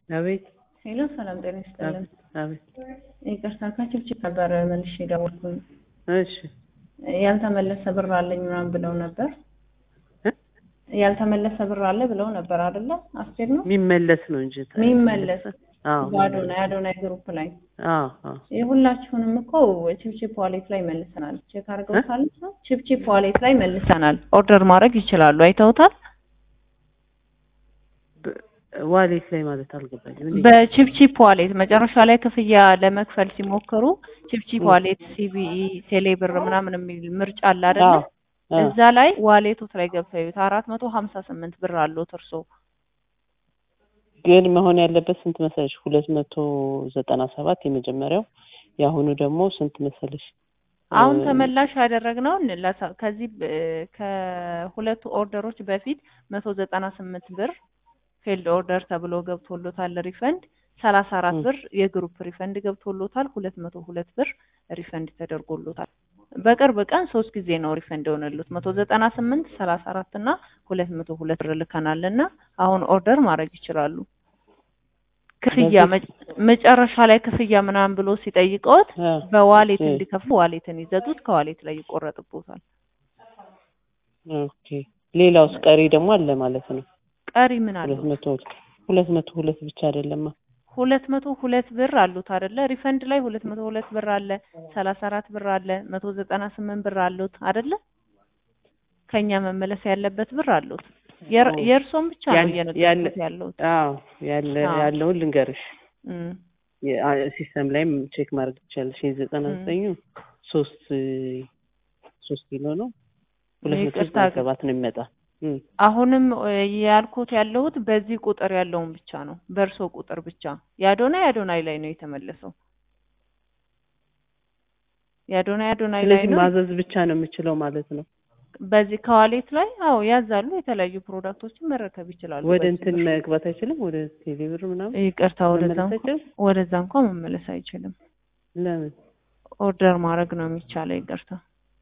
አቤት ሄሎ ሰላም ጤና ይስጥልን። አቤት ይቅርታ ከችብችብ ነበር መልሼ የደወልኩኝ። እሺ ያልተመለሰ ብር አለኝ ምናምን ብለው ነበር። እ? ያልተመለሰ ብር አለ ብለው ነበር አይደለ? አስቴር ነው የሚመለስ ነው እንጂ የሚመለስ አዎ በአዶናይ አዶናይ ግሩፕ ላይ አዎ አዎ የሁላችሁንም እኮ ቺፕቺፕ ዋሌት ላይ መልሰናል። ቼክ አድርገውታል። ቺፕቺፕ ዋሌት ላይ መልሰናል። ኦርደር ማድረግ ይችላሉ። አይተውታል። በ- ዋሌት ላይ ማለት አልገባኝም። እንዴት? በቺፕቺፕ ዋሌት መጨረሻ ላይ ክፍያ ለመክፈል ሲሞክሩ ቺፕቺፕ ዋሌት፣ ሲቢኢ፣ ቴሌብር ምናምን የሚል ምርጫ አለ አይደለ? አዎ አዎ እዛ ላይ ዋሌቶት ላይ ገብተው ይዩት። አራት መቶ ሀምሳ ስምንት ብር አለዎት እርሶ። ግን መሆን ያለበት ስንት መሰለሽ? ሁለት መቶ ዘጠና ሰባት የመጀመሪያው የአሁኑ ደግሞ ስንት መሰለሽ? አሁን እ- ተመላሽ ያደረግነው ለሳ- ከዚህ ብ- ከሁለቱ ኦርደሮች በፊት መቶ ዘጠና ስምንት ብር ፌልድ ኦርደር ተብሎ ገብቶሎታል ሪፈንድ ሰላሳ አራት ም። ብር የግሩፕ ሪፈንድ ገብቶሎታል ሁለት መቶ ሁለት ብር ሪፈንድ ተደርጎሎታል በቅርብ ቀን ሶስት ጊዜ ነው ሪፈንድ የሆነሉት መቶ ዘጠና ስምንት ሰላሳ አራት እና ሁለት መቶ ሁለት ብር ልከናል እና አሁን ኦርደር ማድረግ ይችላሉ ክፍያ በዚህ- መ- መጨረሻ ላይ ክፍያ ምናምን ብሎ ሲጠይቀዎት አ፣ በዋሌት እ፣ እንዲከፍሉ ዋሌትን ይዘዙት ከዋሌት ላይ ይቆረጥቦታል ኦኬ ሌላውስ ቀሪ ደግሞ አለ ማለት ነው። ቀሪ ምን አለው ሁለት መቶ ሁለት መቶ ሁለት ብቻ አይደለማ። ሁለት መቶ ሁለት ብር አሉት አይደለ? ሪፈንድ ላይ ሁለት መቶ ሁለት ብር አለ፣ ሰላሳ አራት ብር አለ፣ መቶ ዘጠና ስምንት ብር አሉት አይደለ? ከኛ መመለስ ያለበት ብር አሉት። የር- ኦ። የእርሶን ብቻ ነው ያለ- እየነገርኩት ያለ- ያለሁት። አዎ ያለ አዎ። ያለውን ልንገርሽ እም፣ የ- አ- ሲስተም ላይም ቼክ ማድረግ ትችላለሽ። የዘጠና ም። ዘጠኙ ሶስት ሶስት ኪሎ ነው ሁለት መቶ ይቅርታ ዘጠና ግን ሰባት ነው የሚመጣ እም። አሁንም እ፣ ያልኩት ያለሁት በዚህ ቁጥር ያለውን ብቻ ነው፣ በእርሶ ቁጥር ብቻ። የአዶናይ አዶናይ ላይ ነው የተመለሰው። የአዶናይ አዶናይ ላይ ስለዚህ ነው ማዘዝ ብቻ ነው የምችለው ማለት ነው። በዚህ ከዋሌት ላይ አዎ ያዛሉ። የተለያዩ ፕሮዳክቶችን መረከብ ይችላሉ። ወደ በዚህ እንትን ብር። መግባት አይችልም። ወደ ቴሌብር ምናምን ይቅርታ ወደዛ መመለስ እንኳ- አይችልም። ወደዛ እንኳን መመለስ አይችልም። ለምን ኦርደር ማድረግ ነው የሚቻለው። ይቅርታ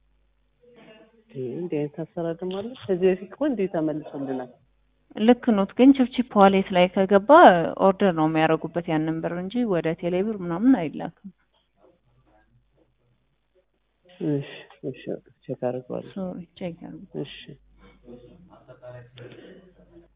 ይሄ እንዲህ አይነት አሰራር ደግሞ አለ? ከዚህ በፊት እኮ እንዲህ ተመልሶልናል። ልክ ኖት። ግን ችፕችፕ ዋሌት ላይ ከገባ ኦርደር ነው የሚያደርጉበት ያንን ብር እንጂ ወደ ቴሌብር ምናምን አይላክም። እሺ እሺ ቼክ አድርገዋለሁ። ሶሪ ቼክ አድርጉ። እሺ